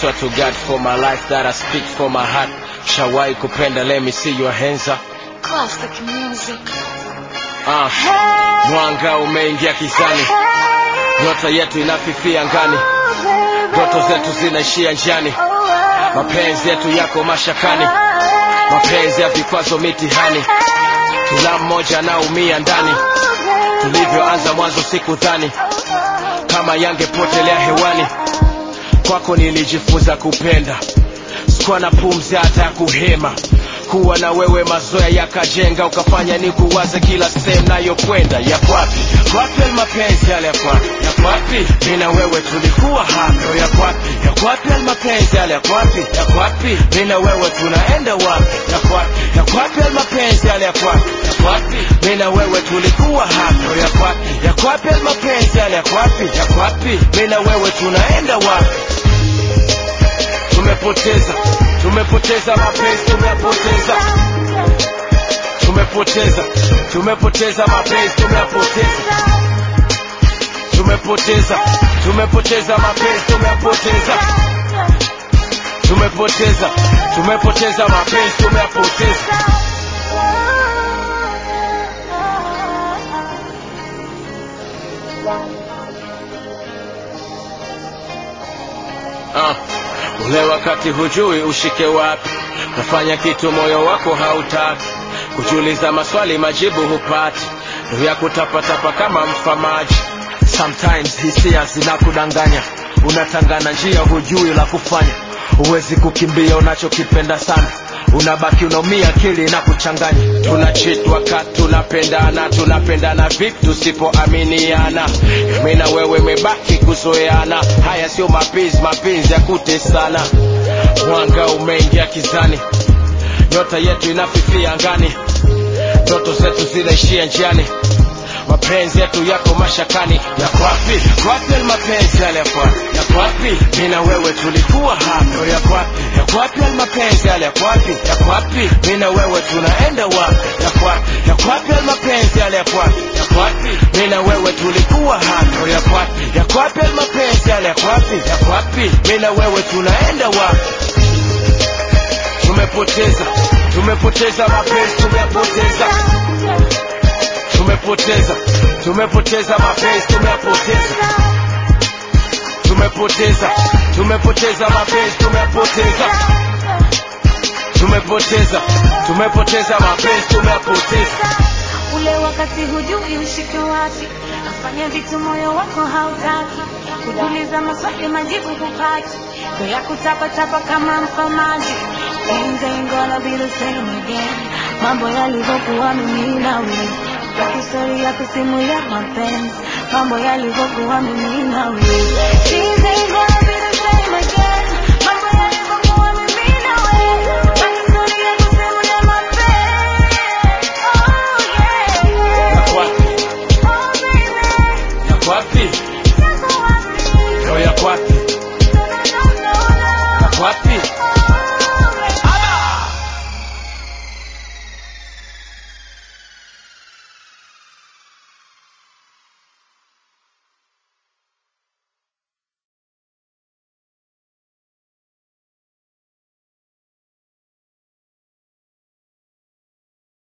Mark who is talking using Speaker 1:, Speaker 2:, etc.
Speaker 1: swear to God for my life that I speak for my heart. Shawai kupenda, let me see your hands up.
Speaker 2: Classic music.
Speaker 1: Ah, mwanga umeingia kizani, nyota yetu inafifia ngani, ndoto zetu zinaishia njiani, mapenzi yetu yako mashakani, mapenzi ya vikwazo mitihani, kila mmoja anaumia ndani. Tulivyoanza mwanzo sikudhani kama yangepotelea hewani, kwako nilijifunza kupenda, sikuwa na pumzi hata ya kuhema kuwa na wewe mazoea yakajenga ukafanya ni kuwaze kila sehemu nayokwenda yakwapi yakwapi mapenzi yale yakwapi yakwapi mi na wewe tulikuwa hapo yakwapi yakwapi mapenzi yale yakwapi yakwapi mi na wewe tunaenda wapi yakwapi yakwapi mapenzi yale yakwapi yakwapi mi na wewe tulikuwa hapo yakwapi yakwapi mapenzi yale yakwapi yakwapi mi na wewe tunaenda wapi tumepoteza tumepoteza mapenzi tumepoteza tumepoteza tumepoteza mapenzi tumepoteza tumepoteza tumepoteza mapenzi tumepoteza tumepoteza tumepoteza mapenzi tumepoteza Ah, ule wakati hujui ushike wapi, nafanya kitu moyo wako hautaki, kujiuliza maswali majibu hupati, ndio ya kutapatapa kama mfamaji. Sometimes hisia zinakudanganya, unatangana njia hujui la kufanya, huwezi kukimbia unachokipenda sana unabaki unaumia akili na kuchanganya tunachit wakati tunapendana tunapendana vipi tusipoaminiana mi na wewe mebaki kuzoeana haya sio mapenzi mapenzi ya kutesana mwanga umeingia kizani nyota yetu inafifia angani ndoto zetu zinaishia njiani mapenzi yetu yako mashakani yakwapi yakwapi mapenzi yale yakwapi yakwapi mi na wewe tulikuwa hapo yakwapi yakwapi mapenzi yale yakwapi yakwapi mi na wewe tunaenda wapi yakwapi yakwapi mapenzi yale yakwapi yakwapi mi na wewe tulikuwa hapo yakwapi yakwapi mapenzi yale yakwapi yakwapi mi na wewe tunaenda wapi tumepoteza tumepoteza mapenzi tumepoteza tumepoteza tumepoteza mapenzi tumepoteza tumepoteza tumepoteza mapenzi tumepoteza tumepoteza tumepoteza mapenzi tumepoteza
Speaker 2: Ule wakati hujui ushike wapi, nafanya vitu moyo wako hautaki, kujiuliza maswali majibu hupati, ndo ya kutapatapa kama mfamaji. Things ain't gonna be the same again, mambo yalivyokuwa mimi na wewe, ya historia kusimulia mapenzi, mambo yalivyokuwa mimi na wewe. Things ain't gonna